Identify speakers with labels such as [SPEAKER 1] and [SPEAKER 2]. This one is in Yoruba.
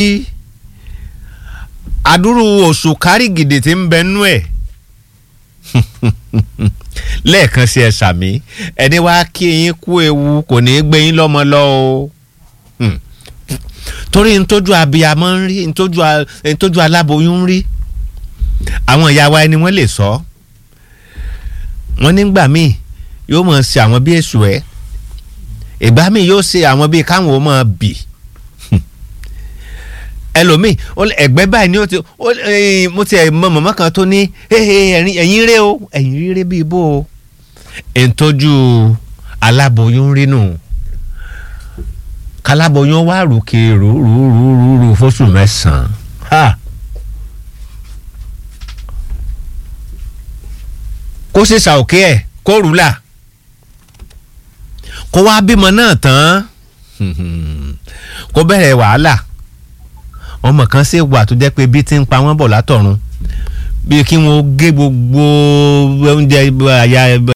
[SPEAKER 1] adúrú oṣù kárìgìdì tí ń bẹ nú ẹ̀ lẹ́ẹ̀kan sí ẹ sàmí ẹni wá kí yín kú ewu kò ní í gbé yín lọ́mọ lọ o Hmm. torí ntójú abiyamọ ń rí ntójú a- ntójú aláboyún ń rí àwọn ìyá wa ẹni wọ́n lè sọ wọ́n nígbà míì yóò mọ̀ ṣe àwọn bí èṣù ẹ̀ ìgbà míì yóò ṣe àwọn bíi káwọn ò mọ̀ bì ẹlòmíì ó lè- ẹ̀gbẹ́ báyìí ni ó ti ó eh, mo ti ẹ̀ mọ mọ̀mọ́ kan tó ní "Hey, ẹ̀yin ẹ̀yin rẹ o ẹ̀yin rere bíi bó o ìtọ́jú aláboyún rí nù káláboyún wá rùkè rúrúrúrú fóṣù mẹ́sàn-án ha kó sì ṣàòkè ẹ̀ kó rúlà kó wá bímọ náà tán kó bẹ̀rẹ̀ wàhálà ọmọ kan ṣe wà tó jẹ́ pé bí ti ń pa wọ́n bọ̀ látọ̀run bí kí wọ́n gé gbogbo oúnjẹ àyà